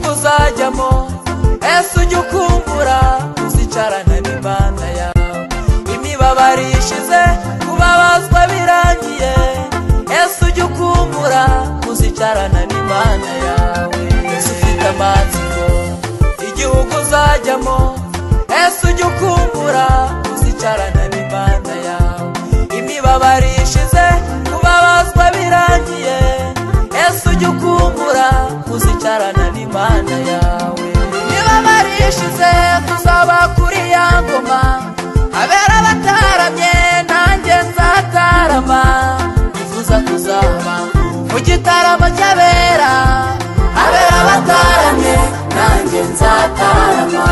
kujyamo ese ujye ukumbura uzicarane n'imana yawe imibabaro ishize kubabazwa birangiye ese ujye ukumbura uzicarana n'imana yawe ese ufite amatsiko igihugu uzajyamo ese ujye ukumbura uzicarana n'imana yawe imibabaro ishize kubabazwa birangiye ese ujye ukumbura uzicarana n'imana yawe imibabaro ishize tuzaba kuri ya ngoma habera abataramye nanjye nzatarama nifuza kuzaba mu gitaramo cy'abera habera abataramye nanjye nzatarama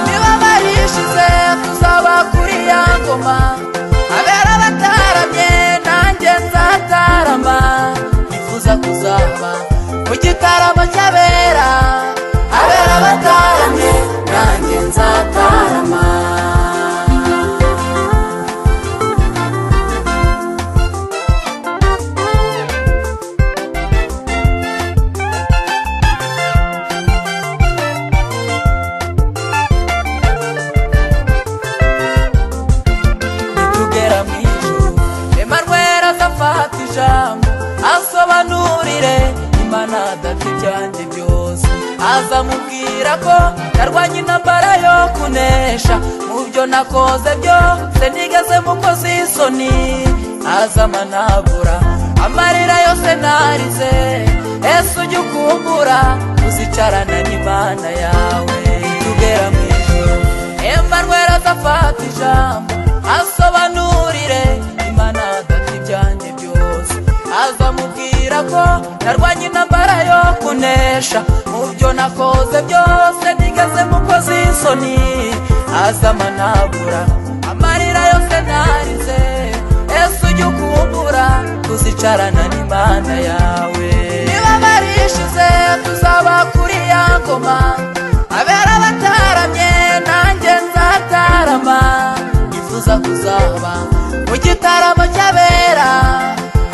imibabaro ishize tuzaba kuri ya ngoma habera abataramye nanjye nzatarama nifuza kuzaba mu gitaramo cy'abera habera abataramye nanjye nzatarama tugera mu ijuru Emmanuel azafata ijambo asobanurire imana adapfa ibyanjye byose azamubwira ko narwanye intambara yo kunesha mu byo nakoze byose nigeze mukoze isoni azamanabura amarira yose narize ese ujye ukumbura uzicarana n'imana yawe tugera mu ijuru Emmanuel azafata ijambo asobanurire imana adafite ibyanjye byose azamubwira ko narwanye intambara yo kunesha mu byo nakoze byose nigeze mukoze isoni azamanabura amarira yose narize ese ujye ukumbura tuzicarana n'imana yawe niba barishize tuzaba kuri ya ngoma abera abataramye nanjye nzatarama nifuza kuzaba mu gitaramo cy'abera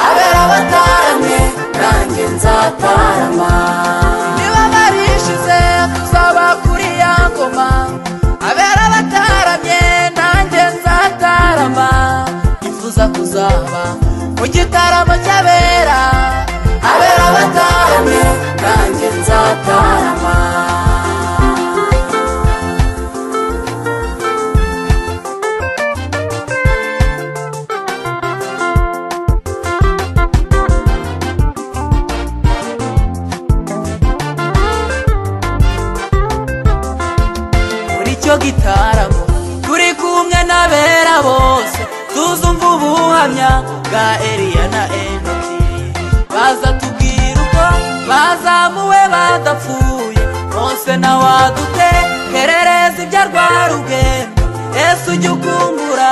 abera abataramye nanjye nzatarama niba barishize tuzaba kuri ya ngoma abera abataramye nanjye nzatarama nifuza kuzaba mu gitaramo cy'abera abera abataramye nanjye nzatarama muri cyo gitaramo turi kumwe n'abera bose tuzumva ubuhamya bwa eliya na enoki baza tubwira uko bazamuwe badapfuye mose na wadute kerereza ibya rwarugendo ese ujye ukumbura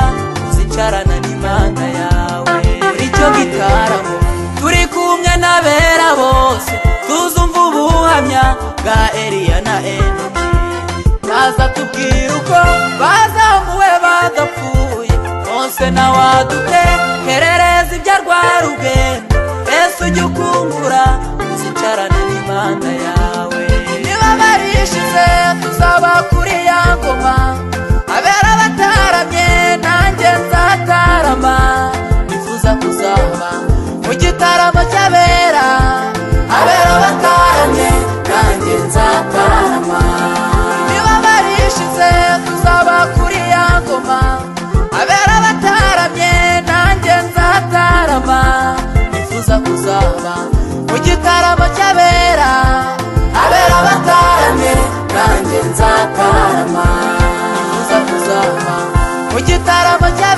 uzicarana n'imana yawe muri cyo gitaramo turi kumwe n'abera bose tuzumva ubuhamya bwa eliya na enoki baza tubwira uko bazamuwe badapfuye mose na wadute herereza ibya rwarugendo ese ujye ukumbura uzicarana n'imana yawe niba barishize tuzaba kuri ya ngoma abera abataramye nanjye nzatarama nifuza kuzaba mu gitaramo cy'abera abera abataramye nanjye nzatarama niba barishize tuzaba kuri ya ngoma abera abataramye nanjye nzatarama nifuza kuzaba mu gitaramo cy'abera abera abataramye nanjye nzatarama nifuza kuzaba mu gitaramo cy'abera